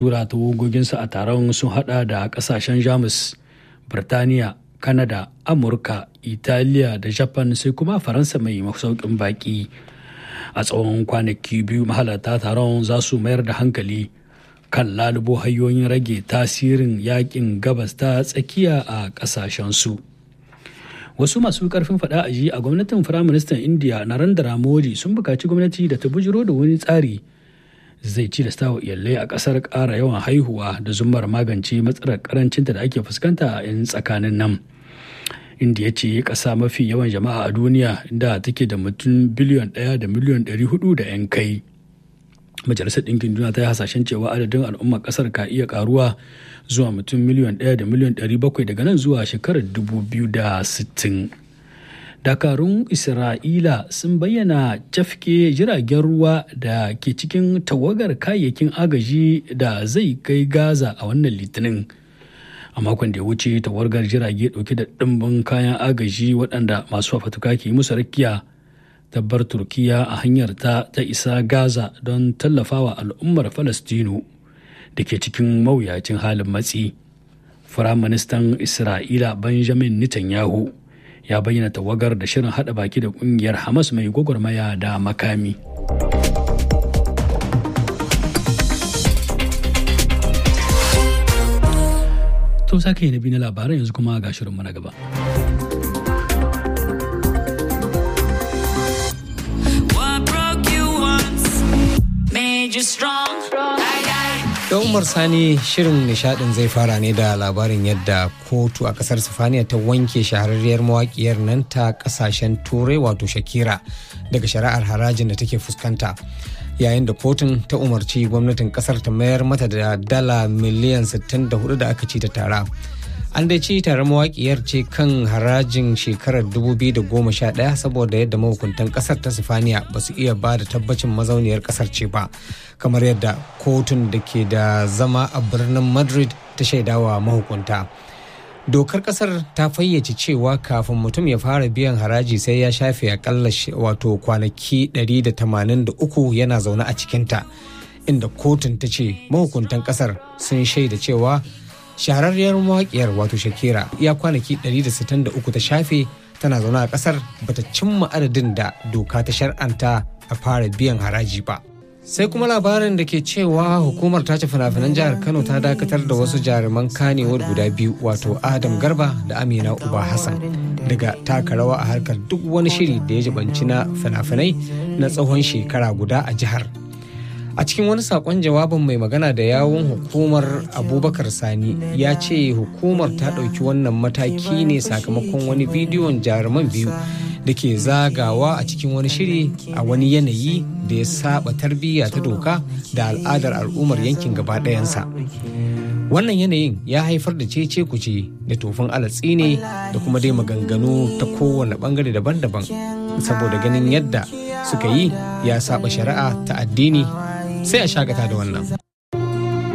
tura tawagoginsa a taron sun hada da kasashen jamus birtaniya kanada amurka italiya da japan sai kuma faransa mai masaukin baki a tsawon kwanaki biyu mahalarta taron za su mayar da hankali kan lalubo hanyoyin rage tasirin yakin gabas ta tsakiya a kasashensu wasu masu karfin fada a ji a gwamnatin firaministan indiya narendra modi sun bukaci gwamnati da ta bujiro da wani tsari zai ci da wa iyalai a kasar ƙara yawan haihuwa da zumar magance matsalar karancinta da ake fuskanta a 'yan tsakanin nan indiya ce ƙasa mafi yawan jama'a a duniya da take da mutum biliyon ɗaya da miliyon ɗari hudu da 'yan kai majalisar ɗinkin duniya ta yi hasashen cewa adadin al'ummar ƙasar ka iya ƙaruwa zuwa mutum miliyon ɗaya da miliyon ɗari bakwai daga nan zuwa shekarar dubu biyu da sittin dakarun isra'ila sun bayyana cafke jiragen ruwa da ke cikin tawagar kayayyakin agaji da zai kai gaza a wannan litinin a makon da ya wuce tawagar jirage dauke da ɗimbin kayan agaji waɗanda masu fafatuka ke musu rakiya tabbar turkiya a hanyar ta ta isa gaza don tallafawa al'ummar falastinu da ke cikin mawuyacin halin matsi firaministan isra'ila benjamin netanyahu ya bayyana tawagar da shirin hada baki da kungiyar hamas mai gwagwarmaya da makami to sake na bi na labaran yanzu kuma ga shirinmu na gaba da umar sani shirin nishadin zai fara ne da labarin yadda kotu a kasar sifaniya ta wanke shahararriyar mawakiyar nan ta kasashen turai wato shakira daga shari'ar harajin da take fuskanta yayin da kotun ta umarci gwamnatin kasar ta mayar mata da dala miliyan 64 da aka ci ta tara an dai ci tare mawakiyar ce kan harajin shekarar 2011 saboda yadda mahukuntan kasar ta sifaniya ba su iya ba da tabbacin mazauniyar kasar ce ba kamar yadda kotun da ke da zama a birnin madrid ta shaidawa mahukunta dokar kasar ta fayyace cewa kafin mutum ya fara biyan haraji sai ya shafe akalla wato kwanaki 183 yana zaune a cikinta inda kotun ta ce mahukuntan kasar sun shaida cewa shahararriyar mawaƙiyar wato shakira ya kwanaki 163 ta shafe tana zaune a ƙasar bata cimma adadin da doka ta shar'anta a fara biyan haraji ba sai kuma labarin da ke cewa hukumar tace fina-finan jihar kano ta dakatar da wasu jaruman kanewar guda biyu wato adam garba da amina uba hassan daga taka rawa a harkar duk wani shiri da ya jibanci na fina-finai na tsawon shekara guda a jihar a cikin wani sakon jawabin mai magana da yawun hukumar abubakar sani ya ce hukumar ta ɗauki wannan mataki ne sakamakon wani bidiyon jaruman biyu da ke zagawa a cikin wani shiri a wani yanayi da ya saba tarbiyya ta doka da al'adar al'ummar yankin gaba ɗayansa wannan yanayin ya haifar da cece kuce da tofin alatsi ne da kuma dai maganganu ta kowane bangare daban-daban saboda ganin yadda suka yi ya saba shari'a ta addini sai a shakata da wannan.